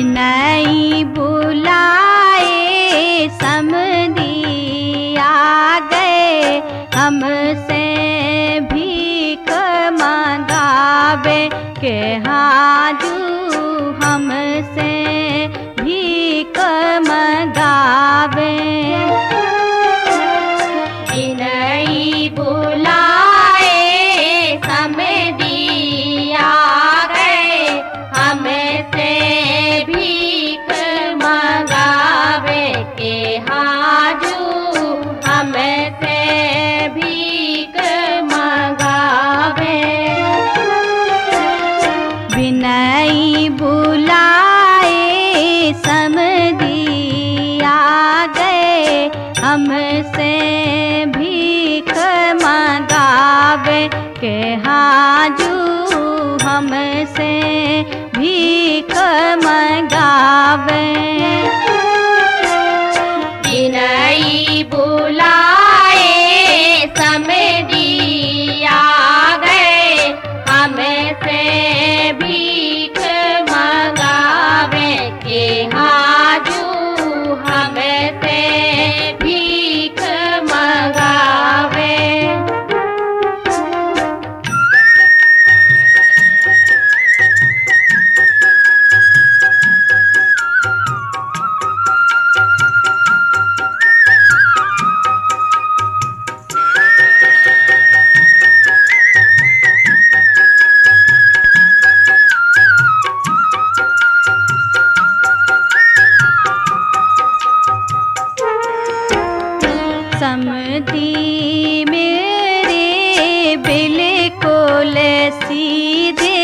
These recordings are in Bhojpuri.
बिनई बुलाए समदी आ गए हमसे भीख मंगावे के हाजू हमसे भीख मंगावे बिनई बुलाए समदी आ गए हमसे भीख मंगावे के हाजू हमसे भीख मंगावे बिनई बुलाए समदी आ गए हमसे भीख मंगावे के हाजू हमसे भीख मंगावे बिनई बुलाए समदी आ गए हमसे भीख मंगावे के हाजू हमसे भीख मंगावे समदी मेरे बिल्कुल सीधे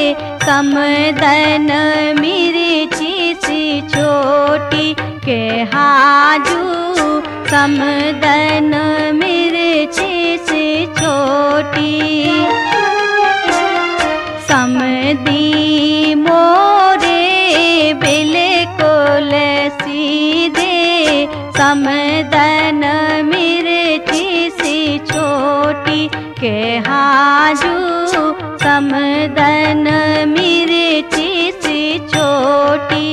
समदन मिर्ची सी छोटी के हाजू समदन मिर्ची सी छोटी समदी मोरे बिल्कुल सीधे समदन मिर्ची सी छोटी के हाजू समदन मिर्ची सी छोटी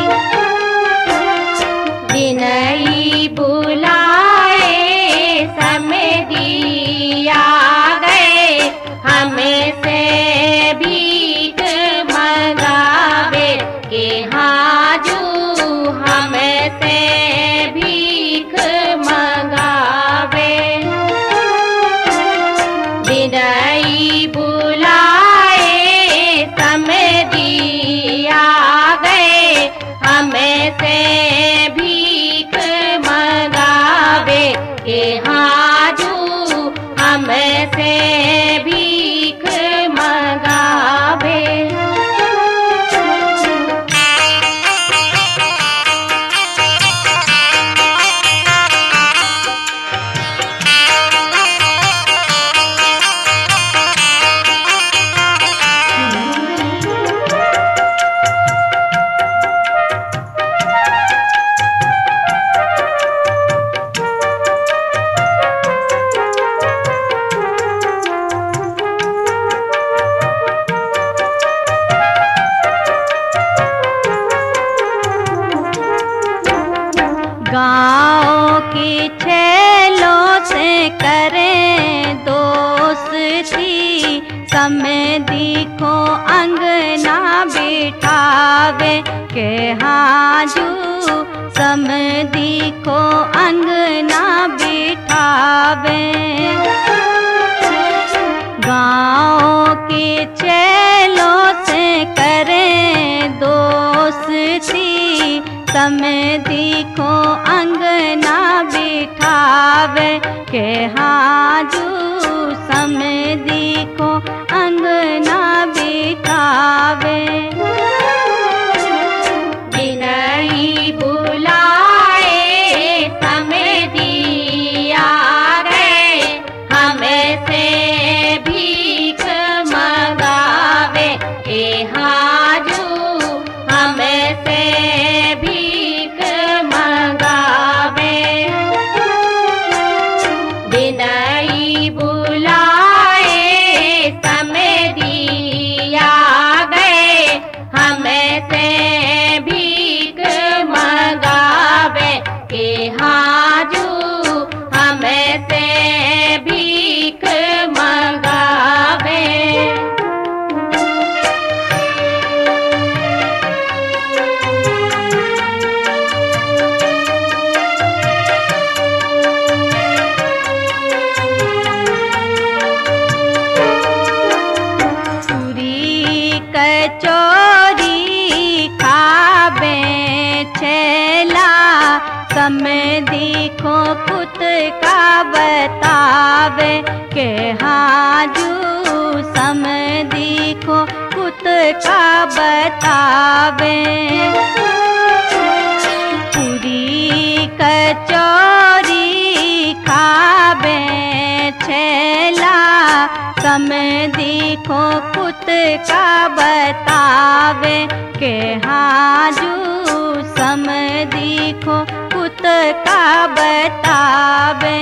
बिनई बुलाए समदी आ गए हमसे भीख मंगावे के हाजू हमसे भीख मंगावे बिनई बुलाए समदी आ गए हमसे भीख मंगावे के हाजू हमसे भीख मंगावे गाँव की छेलों से करें दोस्ती समदी को अंगना बिठावे के हाजू समदी को अंगना बिठावे गाँव के चेलों से करें दोस्ती समदी को अंगना बिठावे के हाजू समदी को अंगना बिठावे बिनई बुलाए समदी आ गए हमसे भीख मंगावे के हाजू हमसे भीख मंगावे बिनई बुलाए समदी आ गए हम समय देखो खुद का बतावे के हाजू समय देखो खुद का बतावे पूरी कचौरी खाबे छेला समय देखो खुद का बतावे के हाजू समय देखो खुद का बतावे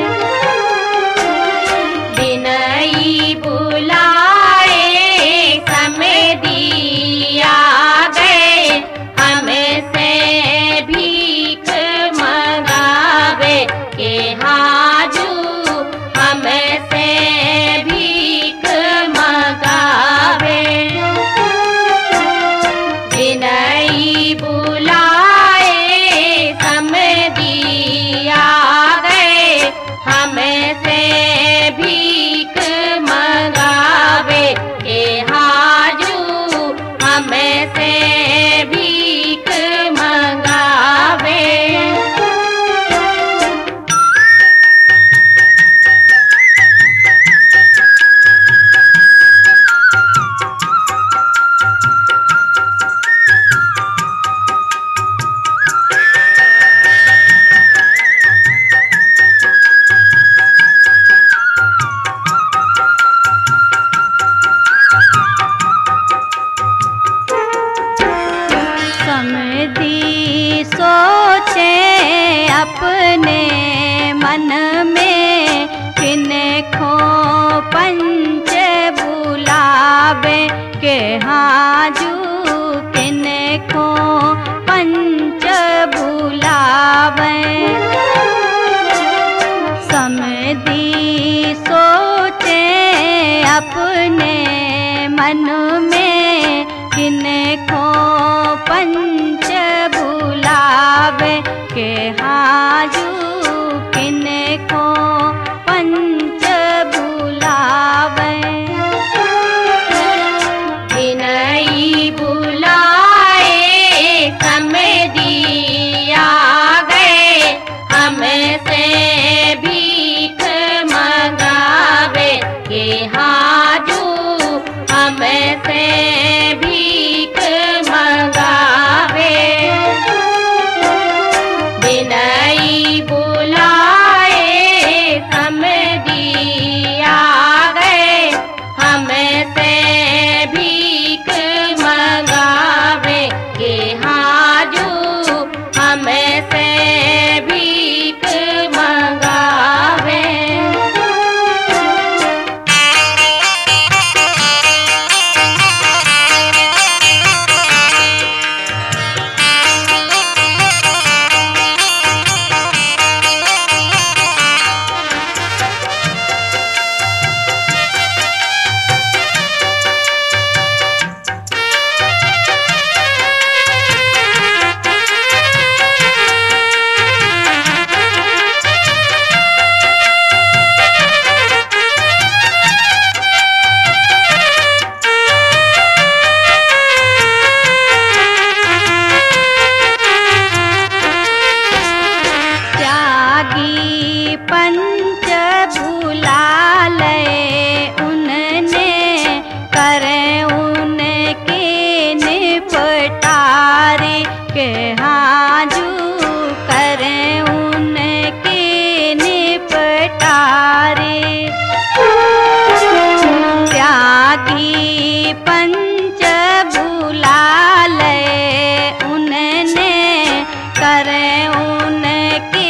बिनई बुलाए समय दिया गए हमसे भीख मंगावे के हाजू हमसे भीख मंगावे विनयी बुलाए समय दिया गए हमसे भीख मंगावे के हाजू हमसे भीख मंगावे समधी सोचे अपने मन में किन खो पंच बुलावे के हाजू किन खो पंच बुलावे समधी सोचे अपने मन में किन को पंच बुलावे के हाजू किन को पंच बुलावे विनयी बुलाए समय दिया गए हमसे भीख मंगावे के हाजू हमसे भीख मंगावे विनयी बुलाए समय दिया गए हमसे भीख मंगावे के हाजू हमसे भीख मंगावे त्यागी पंच बुलाले उनने करे उनके निपटारे के हाजू करे उनके निपटारे त्यागी पंच बुलाले उनने करे उनके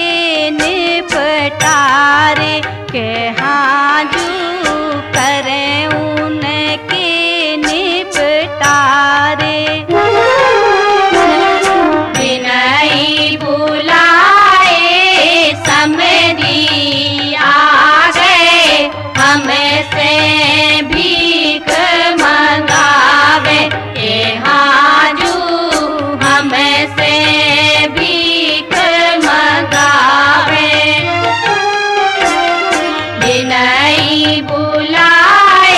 निपटारे के हाजू करे उनके निपटारे विनयी बुलाए समय दिया गए हमसे भीख मंगावे के हाजू हमसे भीख मंगावे विनयी बुलाए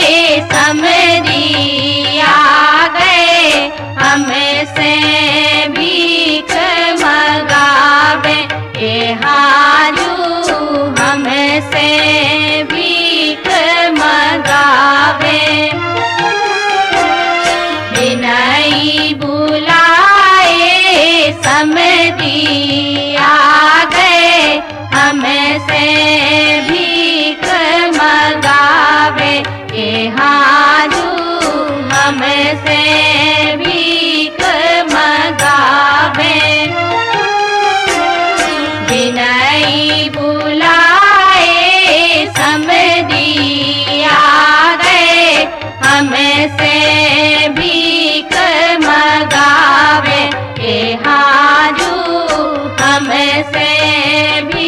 समरिया गए हमसे भीख मंगावे भीख मगावे के हाजू हमसे भीख मगावे विनयी बुलाए समदिया गए हमसे भीख मगावे के हाजू हमसे भी